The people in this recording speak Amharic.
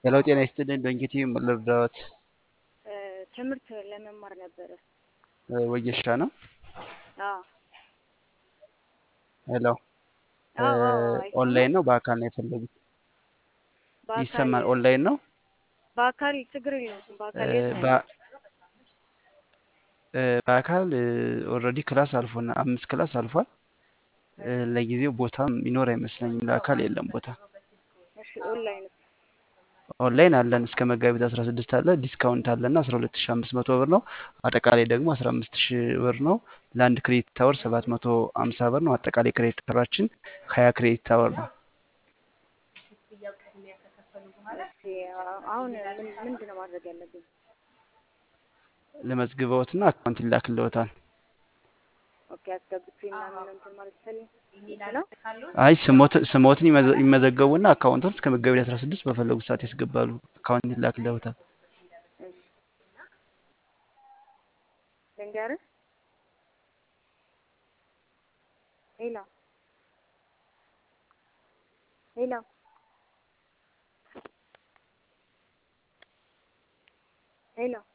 ሄሎ ጤና ይስጥልኝ። በእንጌቴ ልርዳዎት? ትምህርት ለመማር ነበረ። ወጌሻ ነው። አዎ ሄሎ አዎ አዎ፣ አይሰማም? ኦንላይን ነው በአካል ነው የፈለጉት? በአካል ይሰማል። ኦንላይን ነው። በአካል ችግር የለውም። በአካል እ፣ የት ነው በ- ያለው? እ፣ በአካል ኦልሬዲ ክላስ አልፎና አምስት ክላስ አልፏል። እ፣ ለጊዜው ቦታም ይኖር አይመስለኝም። ለአካል የለም ቦታ። እሺ ኦንላይን ኦንላይን አለን እስከ መጋቢት 16 አለ። ዲስካውንት አለና 12500 ብር ነው። አጠቃላይ ደግሞ 15000 ብር ነው። ለአንድ ክሬዲት አወር 750 ብር ነው። አጠቃላይ ክሬዲት አወራችን 20 ክሬዲት አወር ነው። እሺ፣ አሁን ምን ምንድን ነው ማድረግ ያለብኝ? ለመዝግበውትና አካውንት ይላክልዎታል። ኦኬ አስገብቼ ምናምን ነው እንትን ማለት ይፈልግ ነው። አይ ስሞት ስሞትን ይመዘ- ይመዘገቡና አካውንቱን እስከ መጋቢት 16 በፈለጉት ሰዓት ያስገባሉ። አካውንት ይላክልዎታል። እሺ ልንገርህ። ሄሎ ሄሎ ሄሎ